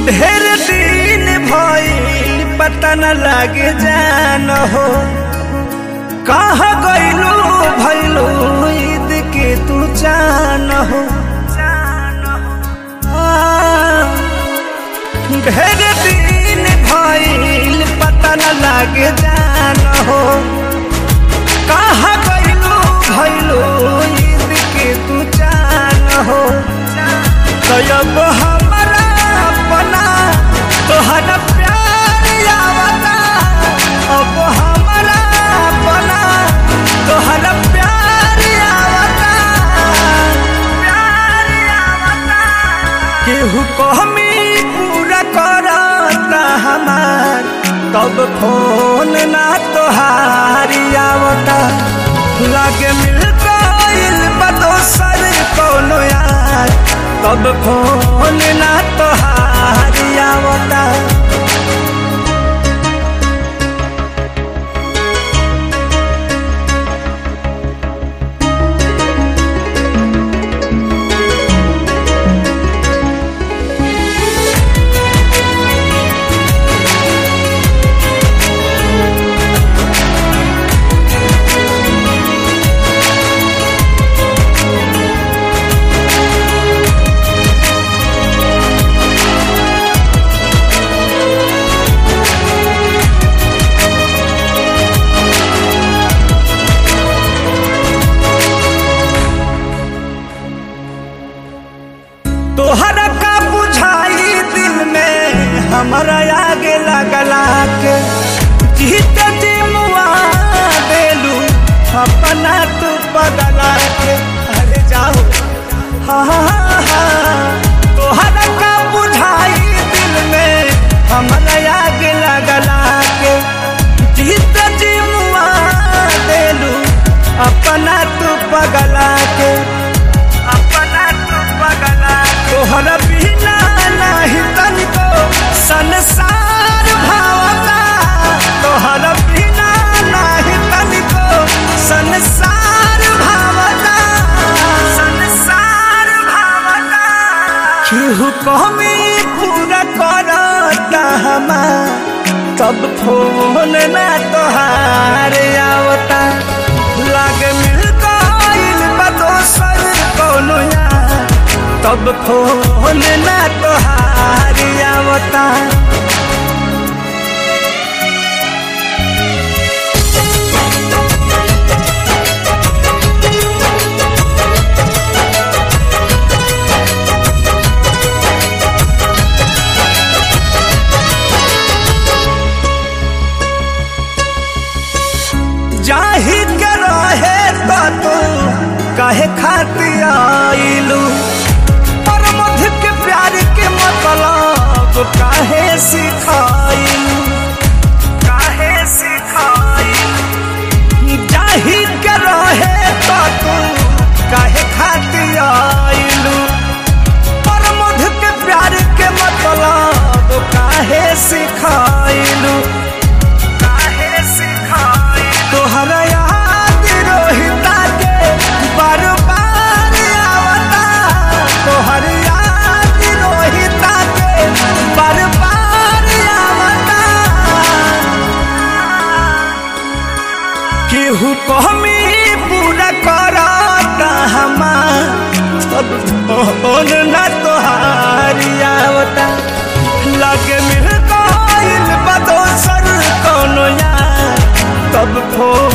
ढेर दिन भइल पता न लागे जान हो कहा गइलू भइलू ईद के तू जान हो आ, ढेर दिन भइल पता न लागे जान हो कहा गइलू भइलू ईद के तू जान हो तब हमारा अपना तोहरा प्यार आवता अब हमारा अपना तोहरा प्यार आवता प्यार आवता केहू कहमी पूरा करता हमार तब फोन ना तोहारी आवता लागे मिल गइल बा दोसर कौनो यार तब फोन ना तोहारी आवता तोहरा का बुझाई दिल में हमारा आगे लगला के जीत जी मुआ देलू अपना तू बदला के अरे जाओ हाँ हाँ हाँ तोहरा का बुझाई दिल में हमारा आगे लगला के जीत जी मुआ देलू अपना तू पगला के अपना तू पगला तोहरा बिना नाही तनिको संसार भावता तोहरा बिना नाही तनिको संसार भावता संसार भावता केहू कमी पूरा करता हमार तब फोन ना तोहार आवता लागे मिल गइल बा दोसर कौनो यार तब फोन ना तोहार आवता जाही के रहे तो तू काहे खाती आइलू पर मध के प्यार के मतलब काहे सिखाइलू काहे सिखाइलू जाही के रहे तो तू काहे खाती आइलू पर मध के प्यार के मतलब काहे सिखाइलू काहे सिखाइलू तोहरा याद रोहिता के बार बार आवता तोहर याद रोहिता के बार बार आवता केहू कहमी पूरा करता हमार सब फोन ना तोहारी आवता लागे मिल गइल बा दोसर कौनो यार तब फोन